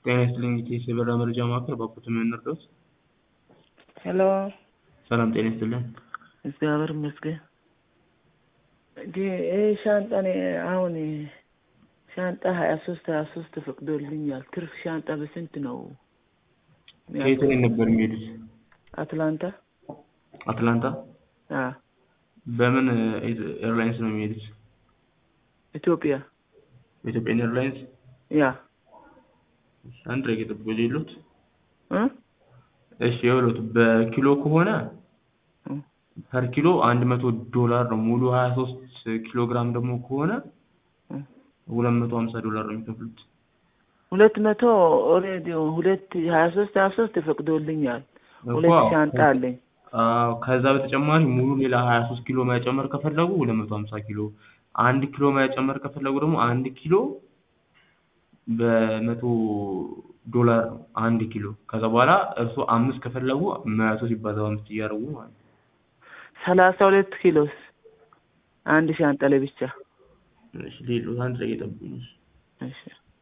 ጤና ይስጥልኝ የኢትዮ የበረራ መረጃ ማዕከል ባኮት የምንረዳዎት? ሄሎ ሰላም ጤና ይስጥልን። እግዚአብሔር ይመስገን። ይህ ሻንጣ እኔ አሁን ሻንጣ ሀያ ሶስት ሀያ ሶስት ፈቅዶልኛል። ትርፍ ሻንጣ በስንት ነው? ከየት ላይ ነበር የሚሄዱት? አትላንታ አትላንታ። አ በምን ኤርላይንስ ነው የሚሄዱት? ኢትዮጵያ በኢትዮጵያን ኤርላይንስ። ያ አንድ ላይ ጠብቆ ሌሎት እ እሺ የውሎት በኪሎ ከሆነ ፐር ኪሎ አንድ መቶ ዶላር ነው። ሙሉ ሀያ ሶስት ኪሎ ግራም ደግሞ ከሆነ ሁለት መቶ ሀምሳ ዶላር ነው የሚከፍሉት። ሁለት መቶ ኦልሬዲ ሁለት ሀያ ሶስት ሀያ ሶስት ተፈቅዶልኛል። ሁለት እኮ ሻንጣ አለኝ። አዎ ከዛ በተጨማሪ ሙሉ ሌላ ሀያ ሶስት ኪሎ መጨመር ከፈለጉ ሁለት መቶ ሀምሳ ኪሎ አንድ ኪሎ መጨመር ከፈለጉ ደግሞ አንድ ኪሎ በመቶ ዶላር ነው አንድ ኪሎ። ከዛ በኋላ እርስዎ አምስት ከፈለጉ መቶ ሲባዛ በአምስት እያደረጉ ማለት ነው። ሰላሳ ሁለት ኪሎስ አንድ ሻንጣ ላይ ብቻ። እሺ ሌሎት አንድ ላይ እየጠብቁኝ። እሺ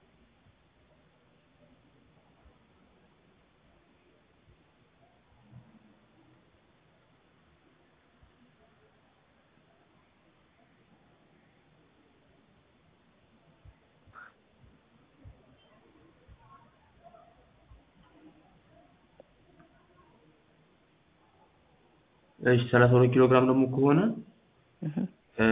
እሺ ሰላሳ ሁለት ኪሎ ግራም ደግሞ ከሆነ እህ እ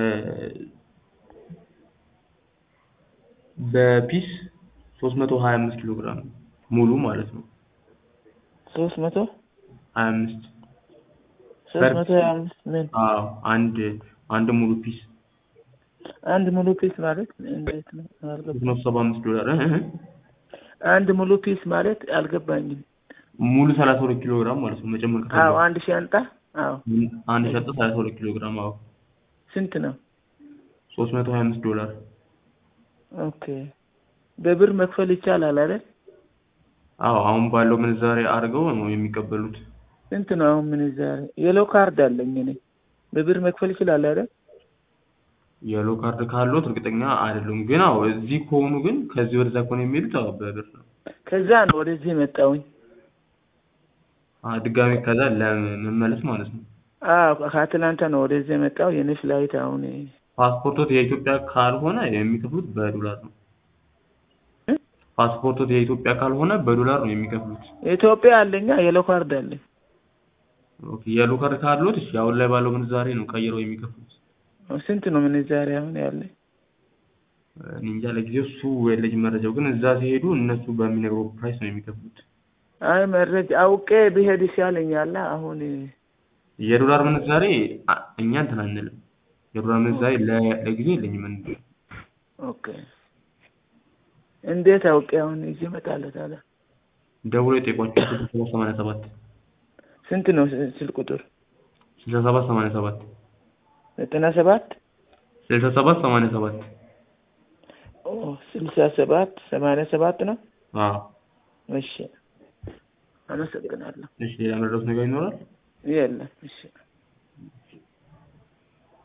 በፒስ ሶስት መቶ ሀያ አምስት ኪሎ ግራም ሙሉ ማለት ነው። ሶስት መቶ ሀያ አምስት ሶስት መቶ ሀያ አምስት ምን አዎ አንድ አንድ ሙሉ ፒስ አንድ ሙሉ ፒስ ማለት እንዴት ነው? ሶስት አልገባኝም። መቶ ሰባ አምስት ዶላር እ እ አንድ ሙሉ ፒስ ማለት አልገባኝም። ሙሉ ሰላሳ ሁለት ኪሎ ግራም ማለት ነው መጨመር አዎ ከፈለጉ አንድ ሻንጣ አዎ አንድ ሻንጣ ሰላሳ ሁለት ኪሎ ግራም አዎ ስንት ነው? ሶስት መቶ ሀያ አምስት ዶላር ኦኬ በብር መክፈል ይቻላል አይደል? አዎ አሁን ባለው ምንዛሬ አድርገው ነው የሚቀበሉት። ስንት ነው አሁን ምንዛሬ? የሎ ካርድ አለኝ እኔ በብር መክፈል ይችላል አይደል? የሎ ካርድ ካለዎት እርግጠኛ አይደሉም፣ ግን አዎ እዚህ ከሆኑ ግን ከዚህ ወደዛ ከሆነ የሚሄዱት አዎ በብር ነው። ከዛ ነው ወደዚህ የመጣሁኝ። አ ድጋሜ ከዛ ለመመለስ ማለት ነው። አዎ ከአትላንታ ነው ወደዚህ የመጣው። የኔ ፍላይት አሁን ፓስፖርቶት የኢትዮጵያ ካልሆነ የሚከፍሉት በዶላር ነው። እ? ፓስፖርቶት የኢትዮጵያ ካልሆነ በዶላር ነው የሚከፍሉት። ኢትዮጵያ አለኛ የሎ ካርድ አለኝ። ኦኬ የሎ ካርድ ካለዎት እሺ አሁን ላይ ባለው ምንዛሬ ነው ቀይረው የሚከፍሉት። ስንት ነው ምንዛሬ አሁን ያለኝ? እኔ እንጃ ለጊዜው እሱ የለኝም መረጃው፣ ግን እዛ ሲሄዱ እነሱ በሚነግረው ፕራይስ ነው የሚከፍሉት። አይ መረጃ አውቄ ብሄድ ይሻለኛል። አሁን የዶላር ምንዛሬ አ- እኛ እንትን አንልም። የዶላር ምንዛሬ ለ- ለጊዜው የለኝም። እኔ ኦኬ እንዴት አውቄ አሁን ይዤ እመጣለሁ ታዲያ? ደውሎ የጠየቋቸው ስልሳ ሰባት ሰማንያ ሰባት ስንት ነው ስ- ስልክ ቁጥር? ስልሳ ሰባት ሰማንያ ሰባት ዘጠና ሰባት ስልሳ ሰባት ሰማንያ ሰባት ኦ ስልሳ ሰባት ሰማንያ ሰባት ነው። አዎ እሺ አመሰግናለሁ። እሺ ሌላ መረዳት ነገር ይኖራል? የለም እሺ